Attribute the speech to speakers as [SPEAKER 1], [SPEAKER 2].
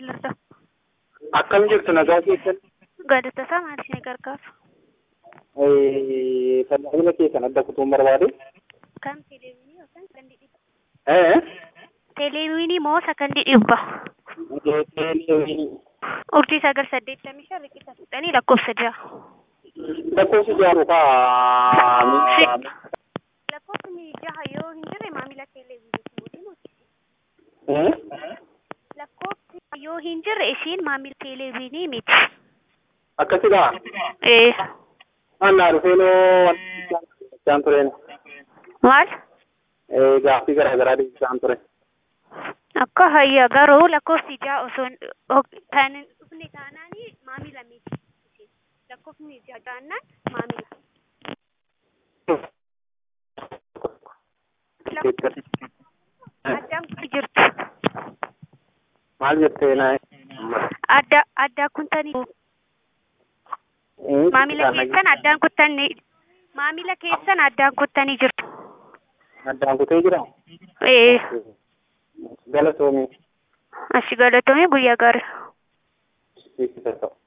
[SPEAKER 1] Lirda.
[SPEAKER 2] Akkam jirtu nagaa keessan
[SPEAKER 1] Gaadatasaa maal ishee gargaaru?
[SPEAKER 2] tajaajila keessan adda kutuun barbaade.
[SPEAKER 1] Kan televiinii yookaan kan dhidhiibba?
[SPEAKER 2] Eh?
[SPEAKER 1] Televiinii moo isa kan dhidhiibba?
[SPEAKER 2] Televiinii.
[SPEAKER 1] Urjii sagal saddeettamii shan riqicha fixanii lakkoofsa ja'a.
[SPEAKER 2] Lakkoofsi jaaru kaa
[SPEAKER 1] Lakkoofsi jaha yoo hin jirre maamila televiinii
[SPEAKER 2] Eh?
[SPEAKER 1] Lakkoofsi yoo hin jirre ishiin maamila televiinii miti.
[SPEAKER 2] Akkasidhaa?
[SPEAKER 1] Ee.
[SPEAKER 2] Annaa dhufeenoo jaan tureen.
[SPEAKER 1] Maal?
[SPEAKER 2] Gaaffii garaa garaa deebisaan ture.
[SPEAKER 1] Akka hayya garuu lakkoofsi ja'a osoo hin kan hin dhufne taanaan maamila miti. Lakkoofni ja'a taanaan maamila. Addaan kun jirtu.
[SPEAKER 2] Maal jettee naa?
[SPEAKER 1] Adda addaa kuntanii maamila keessan addaan kuttanii maamila keessan addaan kuttanii jirtu.
[SPEAKER 2] Addaan kutee jira?
[SPEAKER 1] Ee.
[SPEAKER 2] Galatoomii.
[SPEAKER 1] Ashi galatoomii guyyaa gaarii.
[SPEAKER 2] Siifisa ta'u.